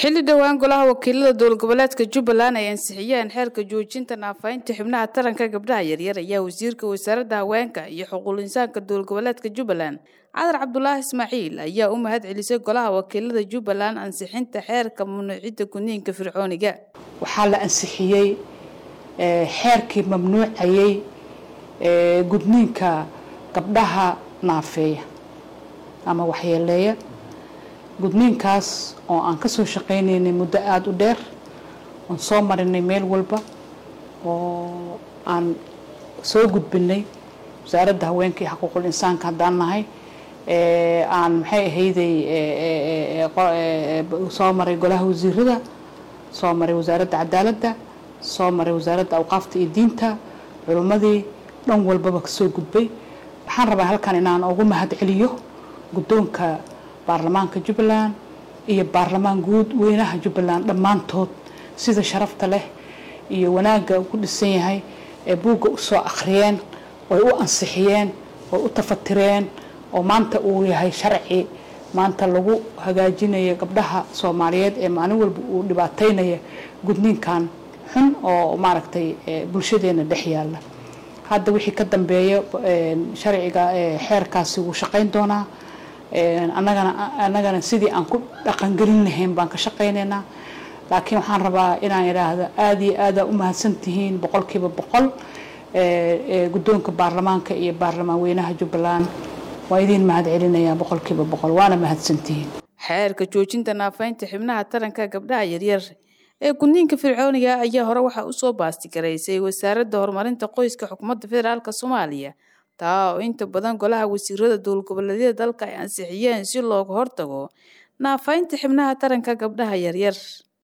xilli dhowaan golaha wakiilada dowlad goboleedka jubbaland ay ansixiyeen xeerka joojinta naafaynta xubnaha taranka gabdhaha yaryar ayaa wasiirka wasaaradda haweenka iyo xuquuq insaanka dowlad goboleedka jubbaland cadar cabdulaahi ismaaciil ayaa u mahad celisay golaha wakiilada jubbaland ansixinta xeerka mamnuucidda gudniinka fircooniga waxaa la ansixiyey xeerkii mamnuucayay gudniinka gabdhaha naafeeya ama waxyeeleeya gudniinkaas oo aan ka soo shaqaynaynay muddo aada u dheer oon soo marinay meel walba oo aan soo gudbinay wasaaradda haweenka iyo xuquuqul insaanka haddaan nahay aan maxay ahayday soo maray golaha wasiirada soo maray wasaaradda cadaaladda soo maray wasaaradda awqaafta iyo diinta culimmadii dhan walbaba kasoo gudbay waxaan rabaa halkan inaan ugu mahad celiyo guddoonka baarlamaanka jubbaland iyo baarlamaan guud weynaha jubbaland dhammaantood sida sharafta leh iyo wanaagga ku dhisan yahay ee buugga usoo akhriyeen oy u ansixiyeen oy u tafatireen oo maanta uu yahay sharci maanta lagu hagaajinayo gabdhaha soomaaliyeed ee maalin walba uu dhibaataynaya gudniinkan xun oo maaragtay bulshadeena dhex yaalla hadda wixii ka dambeeya sharciga xeerkaasi wuu shaqayn doonaa annagana annagana sidii aan ku dhaqangelin lahayn baan ka shaqaynaynaa laakiin waxaan rabaa inaan idhaahdo aada iyo aada u mahadsan tihiin boqolkiiba boqol guddoonka baarlamaanka iyo baarlamaan weynaha jubbaland waa idiin mahad celinayaa boqolkiiba boqol waana mahadsantihiin xeerka joojinta naafaynta xibnaha taranka gabdhaha yaryar ee gudniinka fircooniga ayaa hore waxaa usoo baastigaraysay wasaaradda horumarinta qoyska xukuumadda federaalk soomaaliya taa oo inta badan golaha wasiirada dowlad goboleedyada dalka ay ansixiyeen si looga hortago naafaynta xibnaha taranka gabdhaha yaryar